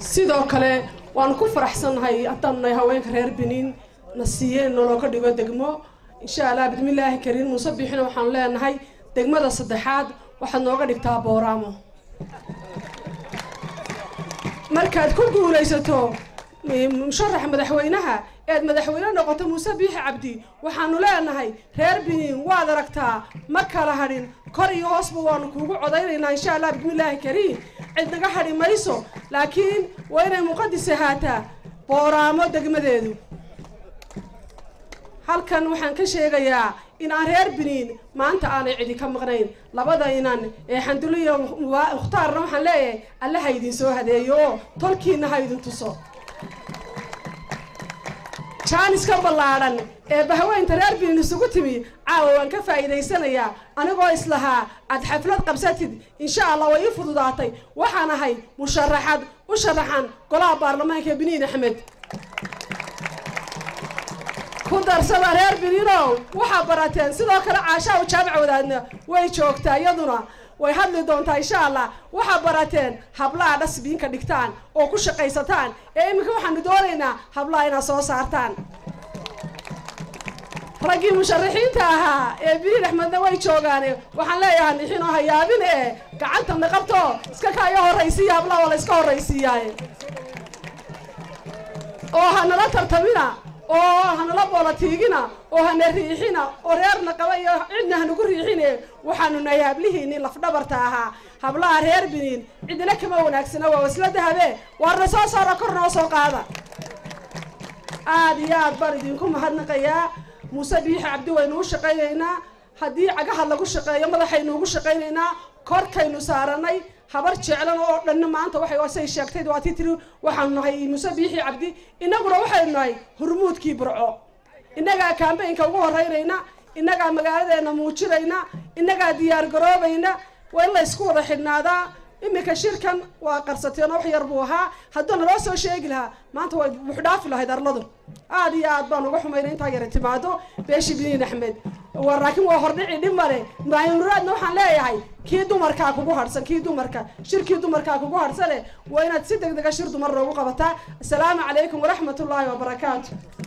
sidoo kale waanu ku faraxsannahay haddaan nahay haweenka reer biniin na siiyeen noloo ka dhigo degmo insha allah bismillaahi kariin muuse biixina waxaanu leenahay degmada saddexaad waxaad nooga dhigtaa booraamo markaad ku guulaysato musharaxa madaxweynaha eed madaxweyne noqoto muuse biixi cabdi waxaanu leenahay reer biniin waad aragtaa ma kala hadhin kor iyo hoosba waanu kuugu codaynaynaa insha allah bismillaahi kariim cid naga hadhi mayso laakiin waa inay muqadis ahaataa booraamo degmadeedu halkan waxaan ka sheegayaa in aan reer biniin maanta aanay cidi ka maqnayn labada inan ee xandulo iyo mukhtaarna waxaan leeyahay alle ha idin soo hadeeyo oo tolkiina ha idin tuso jaaniska ballaadhan ee bahweynta reer biniin isugu timi caawa waan ka faa'iidaysanayaa anigoo islahaa aad xaflad qabsatid insha allah way ii fududaatay waxaan ahay musharaxad u sharaxan golaha baarlamaanka ee biniin axmed ku darsada reer biniinow waxaa barateen sidoo kale caashaa u jaabac wadaadna way joogtaa iyaduna way hadli doontaa insha allah waxaa barateen hablaha dhasbiinka dhigtaan oo ku shaqaysataan ee iminka waxaanu doonaynaa hablaha inaad soo saartaan raggii musharaxiinta ahaa ee biniin axmedna way joogaane waxaan leeyahay nixinoo hayaabin ee gacanta naqabto iska kaayo horraysiiya hablaha waa la iska horraysiiyaa oo hanala tartamina oo hanala boolatiigina oo hana riixina oo reerna qaba iyo cidna hanagu riixine waxaanu nahay hablihiinii lafdhabarta ahaa hablaha reer biniin cidina kama wanaagsana waa wasla dahabe waarna soo saara kor noo soo qaada aada iyo aad baan idinku mahadnaqayaa muuse biixi cabdi waynu u shaqaynaynaa haddii cagaha lagu shaqeeyo madaxaynu ugu shaqaynaynaa korkaynu saaranay habar jeclan oo dhanna maanta waxay say sheegtay waa tii tiri waxaanu nahay muuse biixi cabdi innaguna waxaynu nahay hurmuudkii burco innagaa kaambaynka ugu horeynayna innagaa magaaladeena muujinayna innagaa diyaar garoobayna waa in la ysku wada xidhnaadaa iminka shirkan waa qarsateen oo wax yar buu ahaa hadduu naloo soo sheegi lahaa maanta way buuxdhaafi lahayd arladu aada iyo aad baan uga xumayna intaa yara timaado beeshi biniin axmed waa laakiin waa hordhici dhib male maayunuraadna waxaan leeyahay kii dumarkaa kugu harhsan kii dumarka shirkii dumarkaa kugu harhsane waa inaad si deg dega shir dumar loogu qabataa asalaamu calaykum waraxmat ullaahi wabarakaatu